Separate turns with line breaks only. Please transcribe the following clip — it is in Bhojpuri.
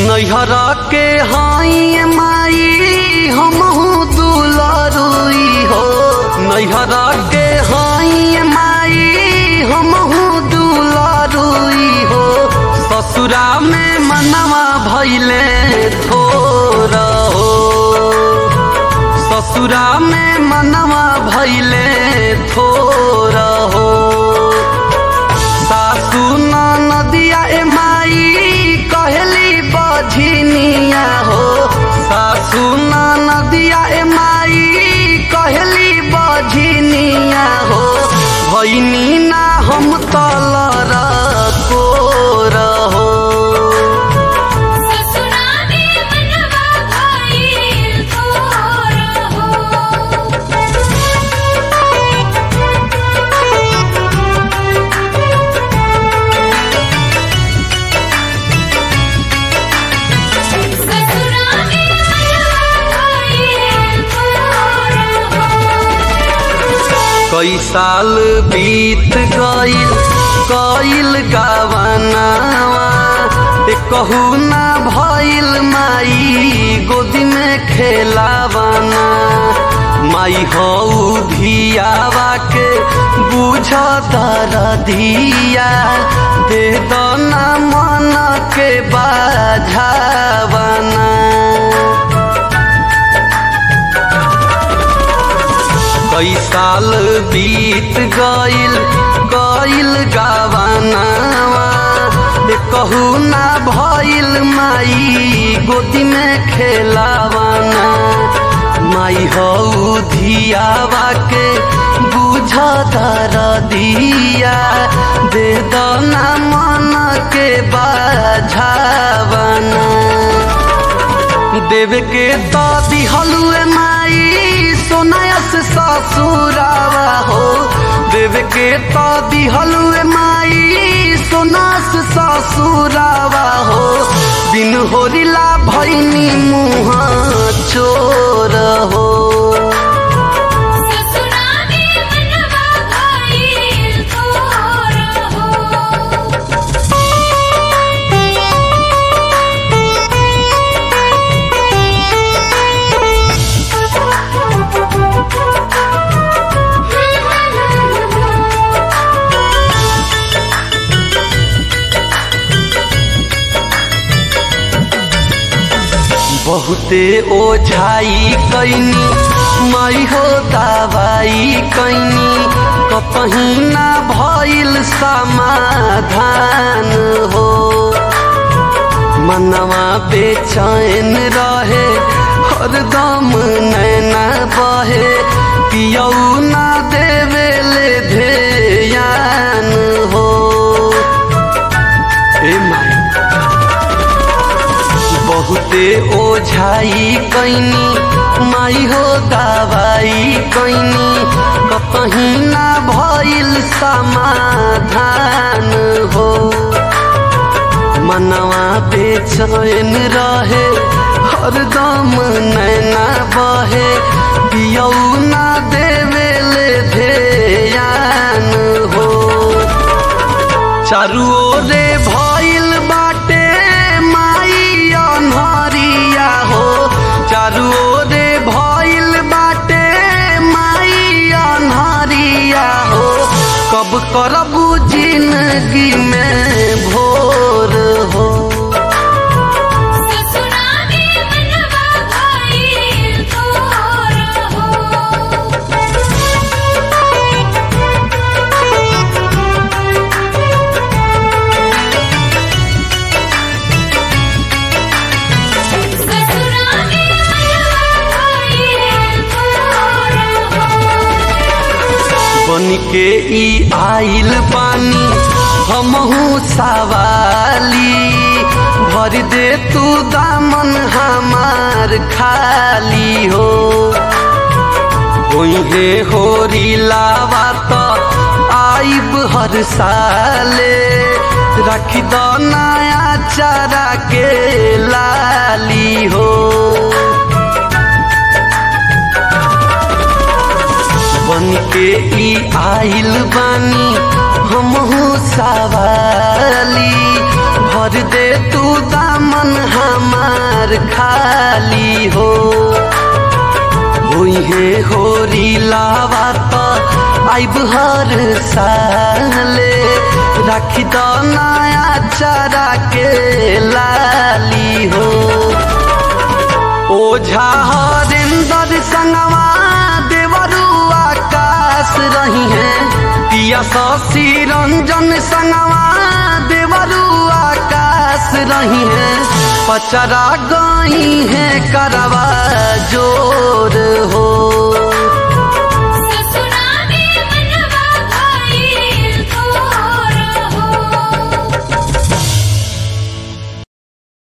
नैहरा के हाई माई हमहू दुलारुई हो नैहरा के हाई माई हमहू दुलारुई हो ससुरा में मनवा भैले थोर हो ससुरा में मनवा भैले थोर हो सासू नदिया ए माई कहली बझनिया हो सासू नदिया ए माई कहली बझनिया हो भैनी ना हम तलर कोर हो
ससुरा में मनवा भइल थोर ससुरा में मनवा भइल थोर
कई साल बीत गईल कईल गावनावा ए कहू ना भइल माई गोदी में खेलावाना माई हऊ धियावा के बुझ दरधिया दे दो ना मन के बाझावाना कई साल बीत गईल गईल गावानावा ए कहू ना भइल माई गोदी में खेलावाना माई हऊ धियावा के बुझ दिया दे दो ना मन के बाझावाना देव के तो दिहलुए माई सोनायस ससुरावा हो देव के तो दिहलुए माई सोनास ससुरावा हो बिन होरिला भैनी मुँह चोर हो
ससुरा में मनवा भइल थोर
बहुते ओझाई कैनी माई हो दवाई कैनी कपही ना भइल समाधान हो मनवा बेचैन रहे हरदम नैना बहे पियौ ना देवेले ध्यान हो ए माई बहुते ओझाई कैनी माई हो दवाई कैनी कहीं ना भइल समाधान हो मनवा बेचैन रहे हरदम नैना बहे पियौ ना देवेले ध्यान हो चारू ओरे भइल बाटे माई अनहरिया हो चारू ओरे भइल बाटे माई अनहरिया हो कब करबू जिंदगी में भोर हो
ससुरा में मनवा भइल थोर ससुरा में मनवा भइल थोर
बन के ई आइल पानी हमहू सवाली भर दे तू दामन हमार खाली हो ओहे होरी लावा तो आइब हर साले रख दो नया चारा के लाली हो बन के ई आइल बानी हमहू सवाली भर दे तू दामन हम है होरी लावा तो आइब हर साले राखी दो नया चारा के लाली हो ओझा हरिंदर संगवा देवरू आकाश रही है पिया शशि रंजन संगवा देवरू आकाश रही है पचरा गई है करवा जोर हो